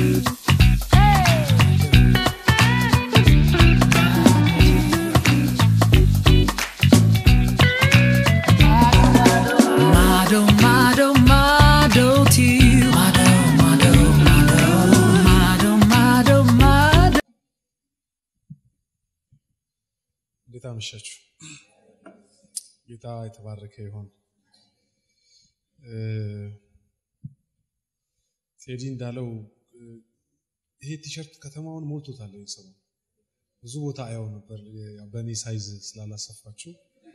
Mado, mado, mado to you. Mado, mado, mado, mado, mado, mado. እንዴት አመሻችሁ? ጌታ የተባረከ ይሆን። እ፣ ቴዲ እንዳለው እ፣ ይሄ ቲሸርት ከተማውን ሞልቶታል። ይሄ ሰሞን ብዙ ቦታ አየው ነበር። ያው በእኔ ሳይዝ ስላላሰፋችሁ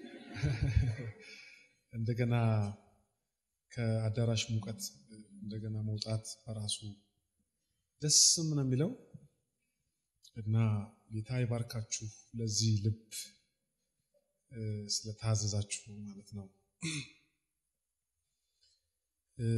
እንደገና ከአዳራሽ ሙቀት እንደገና መውጣት በራሱ ደስም ነው የሚለው እና ጌታ ይባርካችሁ ለዚህ ልብ እ፣ ስለታዘዛችሁ ማለት ነው። እ፣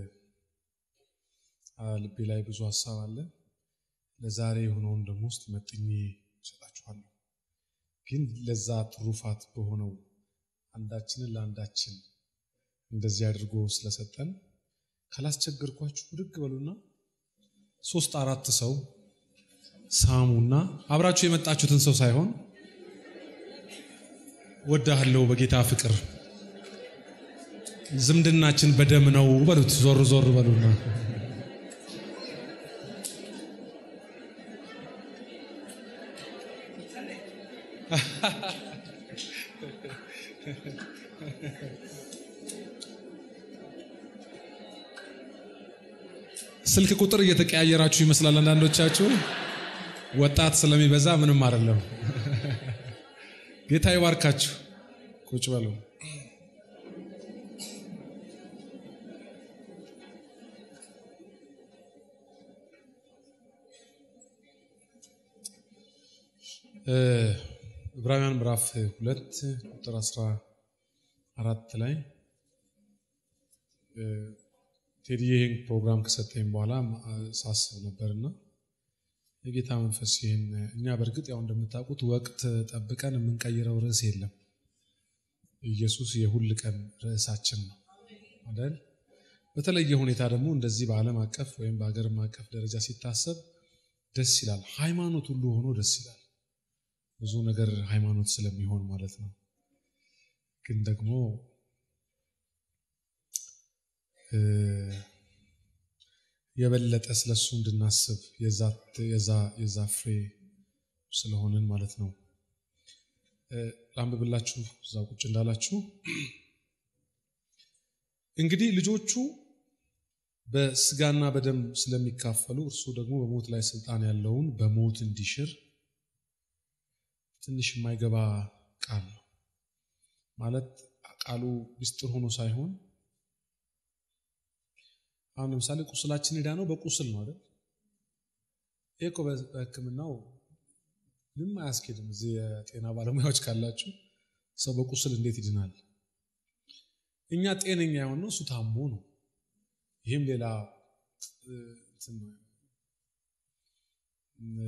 አ፣ ልቤ ላይ ብዙ ሀሳብ አለ። ለዛሬ የሆነውን ደግሞ ውስጥ መጥኜ እሰጣችኋለሁ። ግን ለዛ ትሩፋት በሆነው አንዳችንን ለአንዳችን እንደዚህ አድርጎ ስለሰጠን ካላስቸገርኳችሁ ብድግ በሉና ሶስት አራት ሰው ሳሙና አብራችሁ የመጣችሁትን ሰው ሳይሆን ወዳሃለው በጌታ ፍቅር ዝምድናችን በደም ነው በሉት። ዞር ዞር በሉና ስልክ ቁጥር እየተቀያየራችሁ ይመስላል አንዳንዶቻችሁ። ወጣት ስለሚበዛ ምንም አይደለም። ጌታ ይባርካችሁ። ቁጭ በሉ። እ፣ ዕብራውያን ምዕራፍ ሁለት ቁጥር አስራ አራት ላይ እ፣ ቴዲ ይህን ፕሮግራም ከሰጠኝ በኋላ እ፣ ሳስብ ነበርና የጌታ መንፈስ ይህን እኛ በእርግጥ ያው እንደምታውቁት ወቅት ጠብቀን የምንቀይረው ርዕስ የለም። ኢየሱስ የሁል ቀን ርዕሳችን ነው አይደል? በተለየ ሁኔታ ደግሞ እንደዚህ በዓለም አቀፍ ወይም በሀገርም አቀፍ ደረጃ ሲታሰብ ደስ ይላል። ሃይማኖት ሁሉ ሆኖ ደስ ይላል። ብዙ ነገር ሃይማኖት ስለሚሆን ማለት ነው። ግን ደግሞ እ፣ የበለጠ ስለሱ እንድናስብ የዛ ፍሬ ስለሆንን ማለት ነው። እ፣ ላንብብላችሁ እዛ ቁጭ እንዳላችሁ እንግዲህ ልጆቹ በስጋና በደም ስለሚካፈሉ እርሱ ደግሞ በሞት ላይ ስልጣን ያለውን በሞት እንዲሽር ትንሽ የማይገባ ቃል ነው ማለት ቃሉ ምስጢር ሆኖ ሳይሆን አሁን ለምሳሌ ቁስላችን ሄዳ ነው በቁስል ነው አይደል? ይህ እኮ በሕክምናው ምንም አያስኬድም። እዚህ የጤና ባለሙያዎች ካላችሁ ሰው በቁስል እንዴት ይድናል? እኛ ጤነኛ የሆነው እሱ ታሞ ነው። ይህም ሌላ እ፣ እንትን ነው። እ፣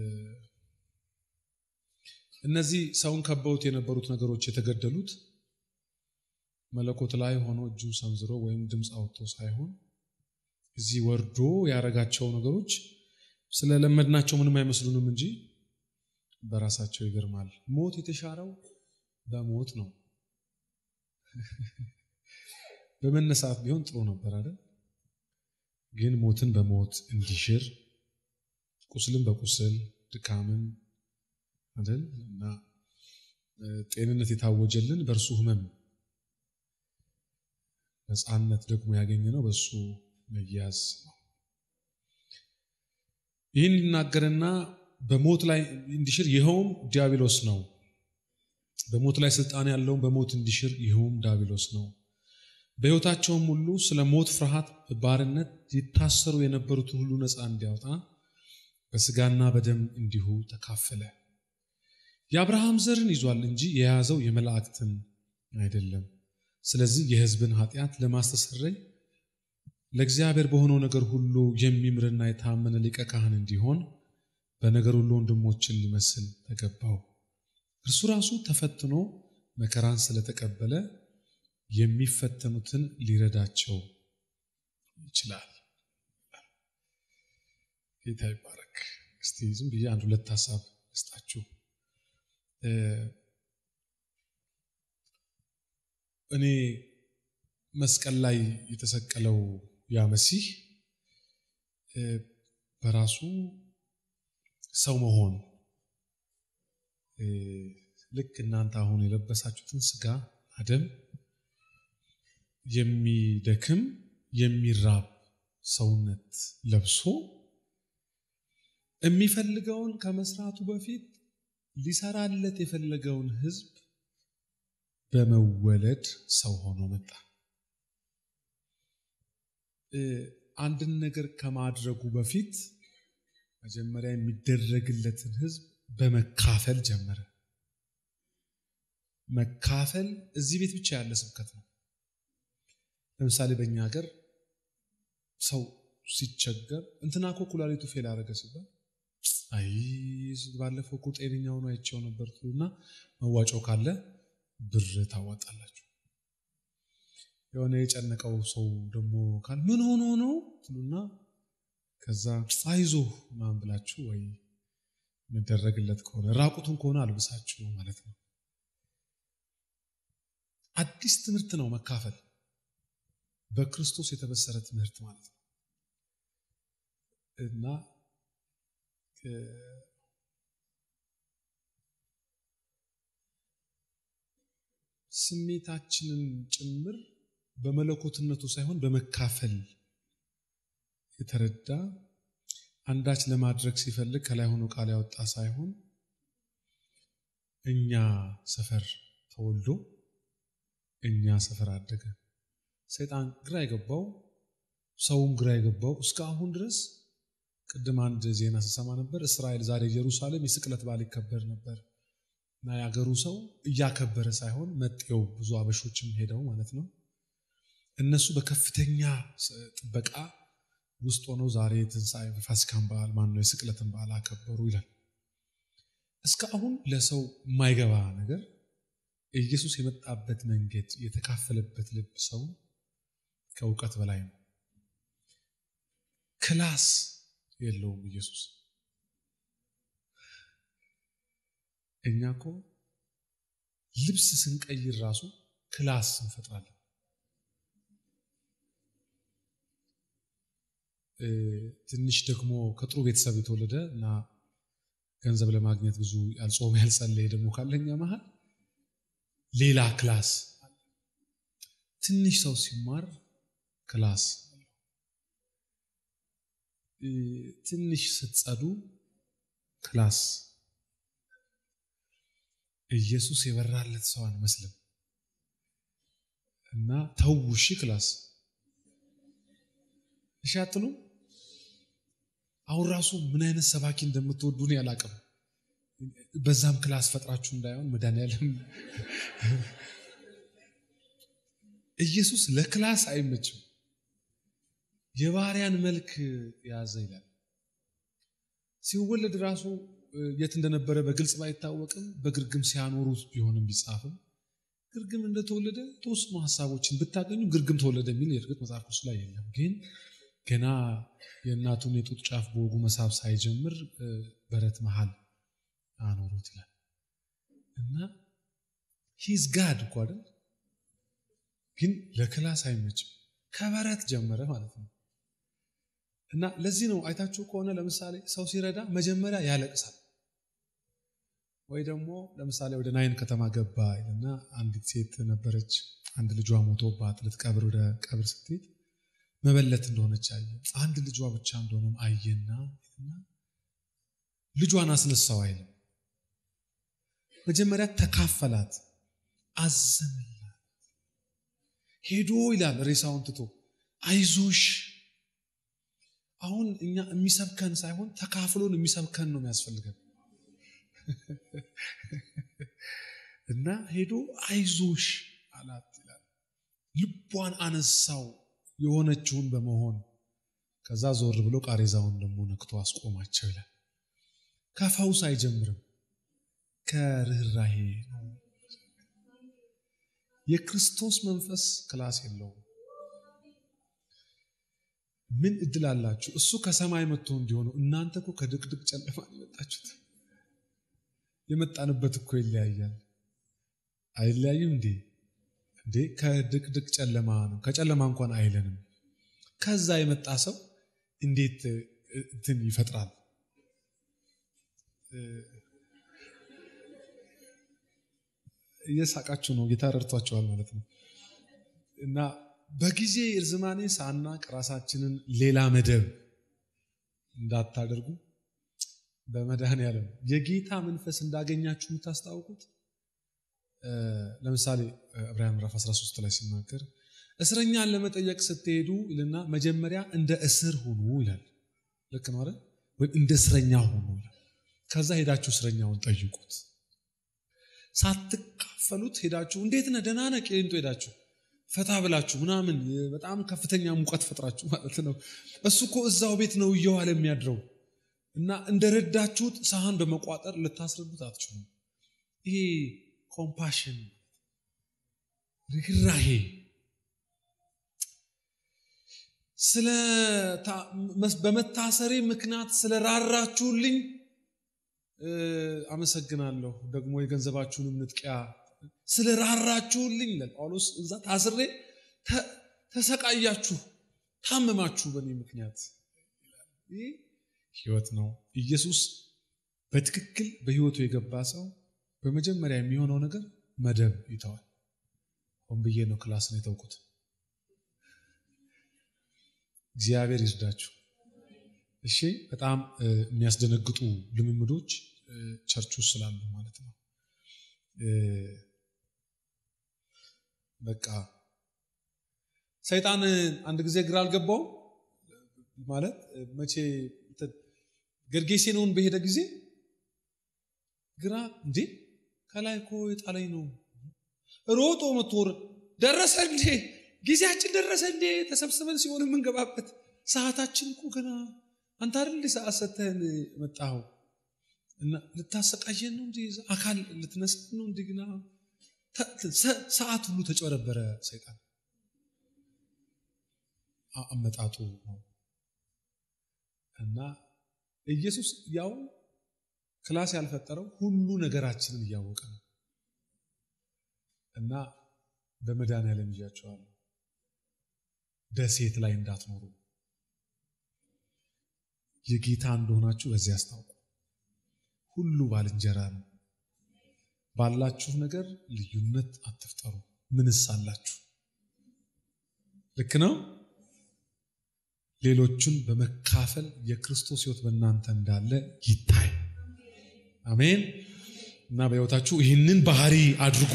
እነዚህ ሰውን ከበውት የነበሩት ነገሮች የተገደሉት መለኮት ላይ ሆኖ እጁን ሰንዝሮ ወይም ድምፅ አውጥቶ ሳይሆን እዚህ ወርዶ ያደረጋቸው ነገሮች ስለለመድናቸው ምንም አይመስሉንም እንጂ በራሳቸው ይገርማል። ሞት የተሻረው በሞት ነው። በመነሳት ቢሆን ጥሩ ነበር አይደል? ግን ሞትን በሞት እንዲሽር ቁስልን በቁስል ድካምን አይደል እና እ፣ ጤንነት የታወጀልን በእርሱ ሕመም ነፃነት ደግሞ ያገኘነው በእሱ መያዝ ነው። ይህን ሊናገርና በሞት ላይ እንዲሽር ይኸውም ዲያብሎስ ነው። በሞት ላይ ስልጣን ያለውን በሞት እንዲሽር ይኸውም ዲያብሎስ ነው። በሕይወታቸውም ሁሉ ስለ ሞት ፍርሃት በባርነት ይታሰሩ የነበሩትን ሁሉ ነፃ እንዲያወጣ በስጋና በደም እንዲሁ ተካፈለ። የአብርሃም ዘርን ይዟል እንጂ የያዘው የመላእክትን አይደለም። ስለዚህ የሕዝብን ኃጢአት ለማስተሰረይ ለእግዚአብሔር በሆነው ነገር ሁሉ የሚምርና የታመነ ሊቀ ካህን እንዲሆን በነገር ሁሉ ወንድሞችን ሊመስል ተገባው። እርሱ ራሱ ተፈትኖ መከራን ስለተቀበለ የሚፈተኑትን ሊረዳቸው ይችላል። ጌታ ይባረክ። እስቲ ዝም ብዬ አንድ ሁለት ሀሳብ እስጣችሁ። እኔ መስቀል ላይ የተሰቀለው ያ መሲህ በራሱ ሰው መሆን ልክ እናንተ አሁን የለበሳችሁትን ስጋ አደም የሚደክም የሚራብ ሰውነት ለብሶ የሚፈልገውን ከመስራቱ በፊት ሊሰራለት የፈለገውን ሕዝብ በመወለድ ሰው ሆኖ መጣ። አንድን ነገር ከማድረጉ በፊት መጀመሪያ የሚደረግለትን ሕዝብ በመካፈል ጀመረ። መካፈል እዚህ ቤት ብቻ ያለ ስብከት ነው። ለምሳሌ በእኛ ሀገር ሰው ሲቸገር እንትና እኮ ኩላሊቱ ፌል አደረገ ሲባል አይ ባለፈው እኮ ጤነኛ ሆኖ አይቼው ነበር ትሉና መዋጮ ካለ ብር ታዋጣላችሁ። የሆነ የጨነቀው ሰው ደግሞ ካል ምን ሆኖ ነው ትሉና ከዛ አይዞህ ምናምን ብላችሁ ወይ የሚደረግለት ከሆነ ራቁቱን ከሆነ አልብሳችሁ ማለት ነው። አዲስ ትምህርት ነው መካፈል፣ በክርስቶስ የተበሰረ ትምህርት ማለት ነው እና ስሜታችንን ጭምር በመለኮትነቱ ሳይሆን በመካፈል የተረዳ አንዳች ለማድረግ ሲፈልግ ከላይ ሆኖ ቃል ያወጣ ሳይሆን እኛ ሰፈር ተወልዶ እኛ ሰፈር አደገ። ሰይጣን ግራ የገባው ሰውም ግራ የገባው እስከ አሁን ድረስ ቅድም አንድ ዜና ስሰማ ነበር። እስራኤል ዛሬ ኢየሩሳሌም የስቅለት በዓል ይከበር ነበር እና የአገሩ ሰው እያከበረ ሳይሆን መጤው ብዙ አበሾችም ሄደው ማለት ነው እነሱ በከፍተኛ ጥበቃ ውስጥ ሆነው ዛሬ የትንሣኤ ፋሲካን በዓል ማን ነው የስቅለትን በዓል አከበሩ ይላል። እስከ አሁን ለሰው የማይገባ ነገር ኢየሱስ የመጣበት መንገድ የተካፈለበት ልብ ሰው ከእውቀት በላይ ነው። ክላስ የለውም ኢየሱስ። እኛ እኮ ልብስ ስንቀይር ራሱ ክላስ እንፈጥራለን። ትንሽ ደግሞ ከጥሩ ቤተሰብ የተወለደ እና ገንዘብ ለማግኘት ብዙ ያልጾመ ያልጸለየ ደግሞ ካለኛ መሀል ሌላ ክላስ ትንሽ ሰው ሲማር ክላስ ትንሽ ስትጸዱ ክላስ ኢየሱስ የበራለት ሰው አንመስልም እና ተውሺ ክላስ እሺ አትሉ አሁን ራሱ ምን አይነት ሰባኪ እንደምትወዱ እኔ አላቅም በዛም ክላስ ፈጥራችሁ እንዳይሆን መድኃኒዓለም ኢየሱስ ለክላስ አይመችም የባሪያን መልክ የያዘ ይላል ሲወለድ ራሱ የት እንደነበረ በግልጽ ባይታወቅም በግርግም ሲያኖሩት ቢሆንም ቢጻፍም ግርግም እንደተወለደ ተወስኑ ሀሳቦችን ብታገኙ ግርግም ተወለደ የሚል የእርግጥ መጽሐፍ ቅዱስ ላይ የለም ግን ገና የእናቱን የጡት ጫፍ በወጉ መሳብ ሳይጀምር በረት መሃል አኖሩት ይላል እና ሂዝ ጋድ እኮ አይደል ግን ለክላስ አይመችም ከበረት ጀመረ ማለት ነው እና ለዚህ ነው አይታችሁ ከሆነ ለምሳሌ ሰው ሲረዳ መጀመሪያ ያለቅሳል ወይ ደግሞ ለምሳሌ ወደ ናይን ከተማ ገባ እና አንዲት ሴት ነበረች አንድ ልጇ ሞቶባት ልትቀብር ወደ ቀብር ስትሄድ መበለት እንደሆነች አየ አንድ ልጇ ብቻ እንደሆነም አየና ልጇን አስነሳው አይልም መጀመሪያ ተካፈላት አዘንላት ሄዶ ይላል ሬሳውን ትቶ አይዞሽ አሁን እኛ የሚሰብከን ሳይሆን ተካፍሎን የሚሰብከን ነው የሚያስፈልገን እና ሄዶ አይዞሽ አላት ይላል ልቧን አነሳው የሆነችውን በመሆን ከዛ ዞር ብሎ ቃሬዛውን ደግሞ ነክቶ አስቆማቸው ይላል ከፈውስ አይጀምርም ከርኅራሄ ነው የክርስቶስ መንፈስ ክላስ የለውም ምን እድል አላችሁ? እሱ ከሰማይ መጥቶ እንዲሆነው እናንተ እኮ ከድቅድቅ ጨለማ ነው የመጣችሁት። የመጣንበት እኮ ይለያያል። አይለያይም እንዴ? እንዴ ከድቅድቅ ጨለማ ነው። ከጨለማ እንኳን አይለንም። ከዛ የመጣ ሰው እንዴት እንትን ይፈጥራል? እየሳቃችሁ ነው። ጌታ ረድቷቸዋል ማለት ነው። እና በጊዜ እርዝማኔ ሳናቅ ራሳችንን ሌላ መደብ እንዳታደርጉ በመድኃኔዓለም የጌታ መንፈስ እንዳገኛችሁ የምታስታውቁት ለምሳሌ ዕብራውያን ምዕራፍ 13 ላይ ሲናገር እስረኛን ለመጠየቅ ስትሄዱ ይልና መጀመሪያ እንደ እስር ሁኑ ይላል። ልክ ነው አይደል? ወይም እንደ እስረኛ ሁኑ ይላል። ከዛ ሄዳችሁ እስረኛውን ጠይቁት። ሳትካፈሉት ሄዳችሁ እንዴት ነህ ደህና ነህ ቄሊንጦ ሄዳችሁ ፈታ ብላችሁ ምናምን በጣም ከፍተኛ ሙቀት ፈጥራችሁ ማለት ነው። እሱ እኮ እዛው ቤት ነው እየዋለ የሚያድረው እና እንደረዳችሁት ሳህን በመቋጠር ልታስረዱት አትችሉም። ይሄ ኮምፓሽን ርኅራሄ ስለ በመታሰሬ ምክንያት ስለራራችሁልኝ አመሰግናለሁ። ደግሞ የገንዘባችሁንም ንጥቂያ ስለራራችሁልኝ ይላል ጳውሎስ። እዛ ታስሬ ተሰቃያችሁ፣ ታመማችሁ በእኔ ምክንያት። ይህ ህይወት ነው። ኢየሱስ በትክክል በህይወቱ የገባ ሰው በመጀመሪያ የሚሆነው ነገር መደብ ይተዋል። ሆን ብዬ ነው ክላስን የተውኩት። እግዚአብሔር ይርዳችሁ። እሺ፣ በጣም የሚያስደነግጡ ልምምዶች ቸርች ውስጥ ስላሉ ማለት ነው። በቃ ሰይጣን አንድ ጊዜ ግራ አልገባው ማለት መቼ ገርጌሴኖን በሄደ ጊዜ ግራ እንዴ ከላይ እኮ የጣለኝ ነው ሮጦ መቶ ደረሰ እንዴ ጊዜያችን ደረሰ እንዴ ተሰብስበን ሲሆን የምንገባበት ሰዓታችን እኮ ገና አንተ አይደል ሰዓት ሰተህን መጣኸው እና ልታሰቃየን ነው እንጂ አካል ልትነስን ነው እንዲ ግና ሰዓት ሁሉ ተጨበረበረ ሰይጣን አመጣጡ ነው እና ኢየሱስ ያው ክላስ ያልፈጠረው ሁሉ ነገራችንን እያወቀ ነው እና በመድኃኔዓለም ይዣቸዋለሁ ደሴት ላይ እንዳትኖሩ የጌታ እንደሆናችሁ በዚህ አስታውቁ ሁሉ ባልንጀራ ነው ባላችሁ ነገር ልዩነት አትፍጠሩ ምንስ አላችሁ ልክ ነው ሌሎቹን በመካፈል የክርስቶስ ህይወት በእናንተ እንዳለ ይታይ አሜን እና በህይወታችሁ ይህንን ባህሪ አድርጉ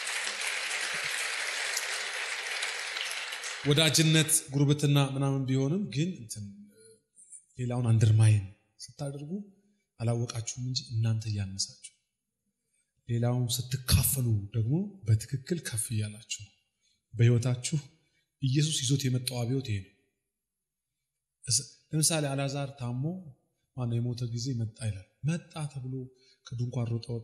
ወዳጅነት ጉርብትና ምናምን ቢሆንም ግን ሌላውን አንደርማይን ስታደርጉ አላወቃችሁም እንጂ እናንተ እያነሳችሁ ሌላውን ስትካፈሉ ደግሞ በትክክል ከፍ እያላችሁ በህይወታችሁ ኢየሱስ ይዞት የመጣው አብዮት ይሄ ነው ለምሳሌ አላዛር ታሞ ማነው የሞተ ጊዜ መጣ ይላል መጣ ተብሎ ከድንኳን ሮጠ ወጦ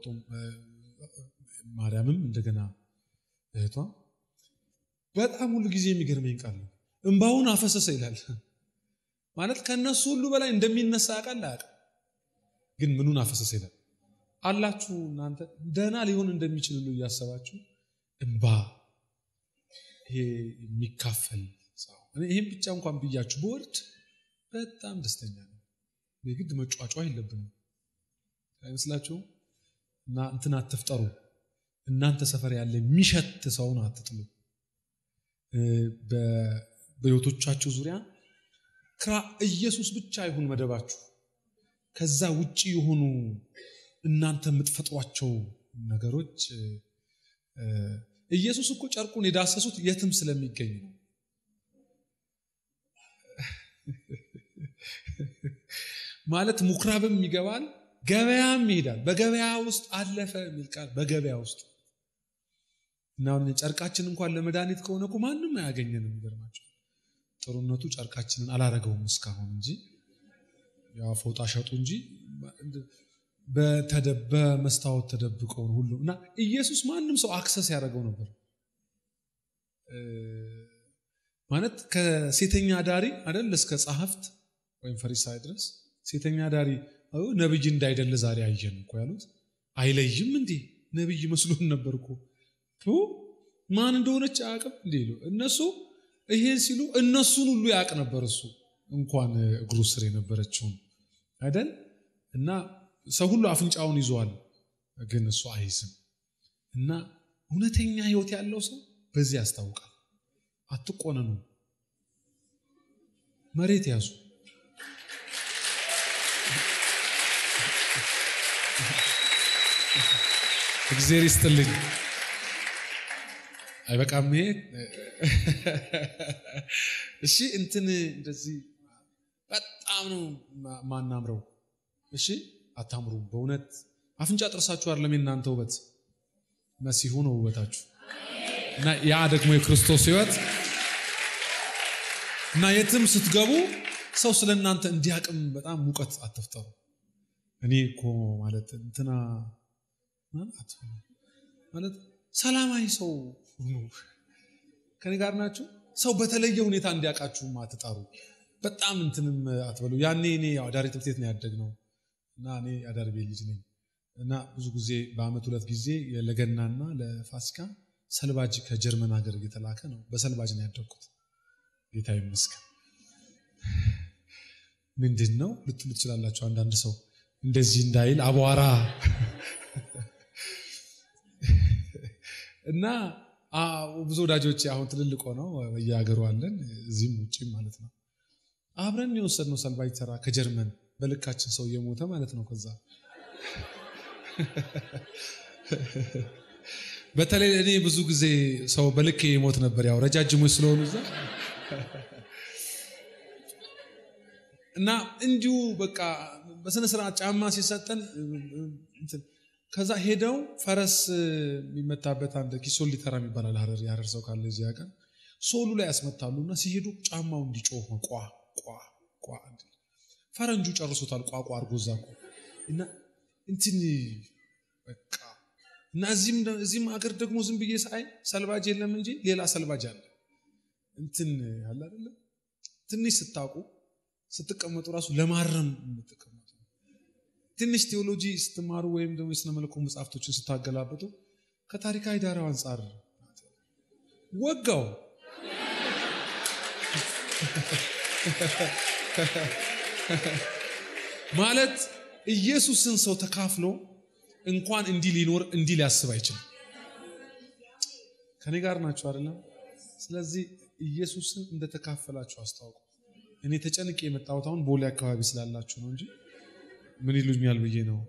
ማርያምም እንደገና እህቷ በጣም ሁሉ ጊዜ የሚገርመኝ ቃል ነው እንባውን አፈሰሰ ይላል ማለት ከእነሱ ሁሉ በላይ እንደሚነሳ ያውቃል አያውቅም ግን ምኑን አፈሰሰ ይላል አላችሁ እናንተ ደህና ሊሆን እንደሚችል ሁሉ እያሰባችሁ እንባ ይሄ የሚካፈል ሰው ይህም ብቻ እንኳን ብያችሁ በወርድ በጣም ደስተኛ ነው የግድ መጫጫ የለብንም አይመስላችሁም እና እንትን አትፍጠሩ እናንተ ሰፈር ያለ የሚሸት ሰውን አትጥሉ በህይወቶቻችሁ ዙሪያ ክራ ኢየሱስ ብቻ ይሁን መደባችሁ ከዛ ውጭ የሆኑ እናንተ የምትፈጥሯቸው ነገሮች ኢየሱስ እኮ ጨርቁን የዳሰሱት የትም ስለሚገኝ ነው ማለት ምኩራብም ይገባል ገበያም ይሄዳል በገበያ ውስጥ አለፈ የሚል ቃል በገበያ ውስጥ እና ጨርቃችን እንኳን ለመድኃኒት ከሆነ እኮ ማንም አያገኘንም ይገርማቸው ጥሩነቱ ጨርቃችንን አላረገውም እስካሁን እንጂ ያው ፎጣ ሸጡ እንጂ በመስታወት ተደብቀውን ሁሉ እና ኢየሱስ ማንም ሰው አክሰስ ያደረገው ነበር ማለት ከሴተኛ ዳሪ አይደል እስከ ጸሐፍት ወይም ፈሪሳይ ድረስ ሴተኛ ዳሪ ነብይ እንዳይደለ ዛሬ አየን እኮ ያሉት አይለይም እንዴ ነብይ መስሎን ነበር እኮ ማን እንደሆነች አያውቅም እንዴ ይሉ እነሱ ይሄን ሲሉ እነሱን ሁሉ ያውቅ ነበር እሱ እንኳን እግሩ ስር የነበረችውን አይደል እና ሰው ሁሉ አፍንጫውን ይዘዋል ግን እሱ አይዝም እና እውነተኛ ህይወት ያለው ሰው በዚህ ያስታውቃል አትቆነኑ መሬት ያዙ እግዜር ይስጥልኝ አይበቃም ይሄ እሺ እንትን እንደዚህ በጣም ነው ማናምረው እሺ አታምሩ በእውነት አፍንጫ ጥርሳችሁ አይደለም የእናንተ ውበት መሲሁ ነው ውበታችሁ እና ያ ደግሞ የክርስቶስ ህይወት እና የትም ስትገቡ ሰው ስለ እናንተ እንዲያቅም በጣም ሙቀት አትፍጠሩ እኔ እኮ ማለት እንትና ማለት ሰላማዊ ሰው ሁኑ ከኔ ጋር ናቸው ሰው በተለየ ሁኔታ እንዲያውቃችሁም አትጣሩ በጣም እንትንም አትበሉ ያኔ እኔ አዳሪ ትምህርት ቤት ነው ያደግነው እና እኔ አዳሪ ቤት ልጅ ነኝ እና ብዙ ጊዜ በአመት ሁለት ጊዜ ለገናና ለፋሲካ ሰልባጅ ከጀርመን ሀገር እየተላከ ነው በሰልባጅ ነው ያደግኩት ጌታ ይመስገን ምንድን ነው ልትሉ ትችላላችሁ አንዳንድ ሰው እንደዚህ እንዳይል አቧራ እና ብዙ ወዳጆች አሁን ትልልቅ ሆነው በየሀገሩ አለን እዚህም ውጭም ማለት ነው አብረን የወሰድነው ሰልባጅ ተራ ከጀርመን በልካችን ሰው እየሞተ ማለት ነው ከዛ በተለይ እኔ ብዙ ጊዜ ሰው በልክ የሞት ነበር ያው ረጃጅሞች ስለሆኑ እዛ እና እንዲሁ በቃ በስነ ስርዓት ጫማ ሲሰጠን ከዛ ሄደው ፈረስ የሚመታበት አንድ ኪሶሊ ተራ ይባላል ሀረር የሀረር ሰው ካለ እዚህ ቀን ሶሉ ላይ ያስመታሉ እና ሲሄዱ ጫማው እንዲጮህ ነው ቋ ቋ ቋ ፈረንጁ ጨርሶታል ቋቋ አድርጎ እዛ እና እንትን በቃ እና እዚህም ሀገር ደግሞ ዝም ብዬ ሳይ ሰልባጅ የለም እንጂ ሌላ ሰልባጅ አለ እንትን አለ አይደለም ትንሽ ስታውቁ ስትቀመጡ ራሱ ለማረም የምትቀመጡ ትንሽ ቴዎሎጂ ስትማሩ ወይም ደግሞ የስነ መለኮት መጽሐፍቶችን ስታገላብጡ ከታሪካዊ ዳራው አንጻር ወጋው ማለት ኢየሱስን ሰው ተካፍሎ እንኳን እንዲህ ሊኖር እንዲህ ሊያስብ አይችልም ከኔ ጋር ናቸው አይደለም ስለዚህ ኢየሱስን እንደተካፈላችሁ አስታውቁ እኔ ተጨንቄ የመጣሁት አሁን ቦሌ አካባቢ ስላላችሁ ነው እንጂ ምን ይሉኛል ብዬ ነው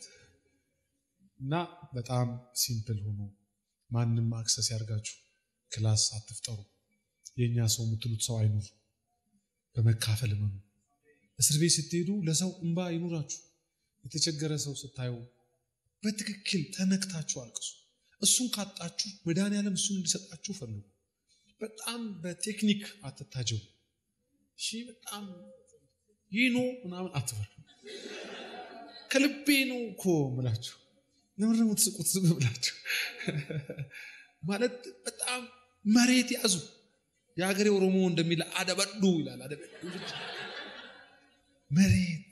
እና በጣም ሲምፕል ሆኖ ማንም አክሰስ ያርጋችሁ ክላስ አትፍጠሩ የእኛ ሰው የምትሉት ሰው አይኑር በመካፈል መኑ እስር ቤት ስትሄዱ ለሰው እንባ ይኑራችሁ የተቸገረ ሰው ስታዩ በትክክል ተነክታችሁ አልቅሱ እሱን ካጣችሁ መድኃኒዓለም እሱን እንዲሰጣችሁ ፈልጉ በጣም በቴክኒክ አትታጀው እሺ በጣም ይህ ነው ምናምን አትበሉ ከልቤ ነው እኮ ምላችሁ ለምን ደግሞ ትስቁት ዝም ብላችሁ ማለት በጣም መሬት ያዙ የሀገሬ ኦሮሞ እንደሚለ አደበዱ ይላል አደበዱ መሬት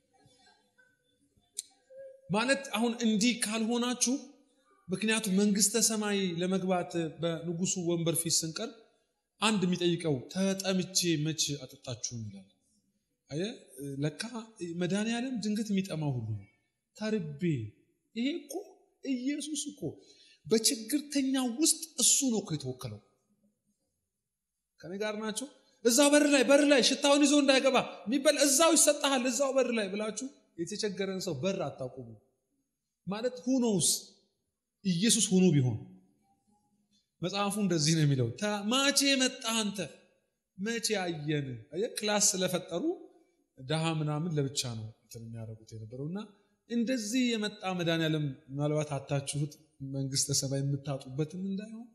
ማለት አሁን እንዲህ ካልሆናችሁ ምክንያቱም መንግስተ ሰማይ ለመግባት በንጉሱ ወንበር ፊት ስንቀር አንድ የሚጠይቀው ተጠምቼ መች አጠጣችሁን ይላል አየ ለካ መድኃኒዓለም ድንገት የሚጠማው ሁሉ ነው ተርቤ ይሄ እኮ ኢየሱስ እኮ በችግርተኛ ውስጥ እሱ ነው እኮ የተወከለው ከኔ ጋር ናቸው እዛው በር ላይ በር ላይ ሽታውን ይዞ እንዳይገባ የሚበላ እዛው ይሰጣሃል እዛው በር ላይ ብላችሁ የተቸገረን ሰው በር አታቁሙ ማለት ሁኖውስ ኢየሱስ ሆኖ ቢሆን መጽሐፉ እንደዚህ ነው የሚለው ማቼ መጣ አንተ መቼ አየን ክላስ ስለፈጠሩ ድሃ ምናምን ለብቻ ነው የሚያደርጉት የነበረው እና እንደዚህ የመጣ መድኃኒዓለም ምናልባት አታችሁት መንግስተ ሰማይ የምታጡበትም እንዳይሆን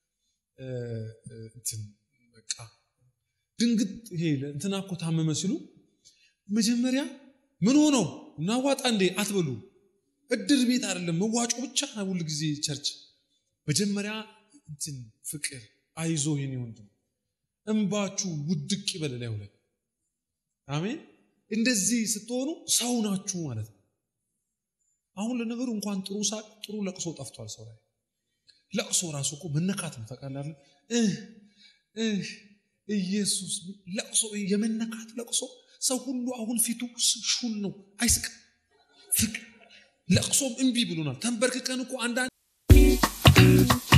እንትን በቃ ድንግጥ ይሄ እንትና እኮ ታመመ ሲሉ መጀመሪያ ምን ሆነው እናዋጣ እንዴ አትበሉ እድር ቤት አይደለም መዋጮ ብቻ ሁል ጊዜ ቸርች መጀመሪያ እንትን ፍቅር አይዞ የኔ ወንድም እንባችሁ ውድቅ ይበል ላዩ ላይ አሜን። እንደዚህ ስትሆኑ ሰው ናችሁ ማለት ነው። አሁን ለነገሩ እንኳን ጥሩ ሳቅ ጥሩ ለቅሶ ጠፍቷል ሰው ላይ። ለቅሶ ራሱ እኮ መነካት ነው ታውቃለህ። ኢየሱስ ለቅሶ የመነካት ለቅሶ ሰው ሁሉ አሁን ፊቱ ሹል ነው፣ አይስቅም። ፍቅ ለቅሶም እምቢ ብሎናል። ተንበርክከን እኮ አንዳንድ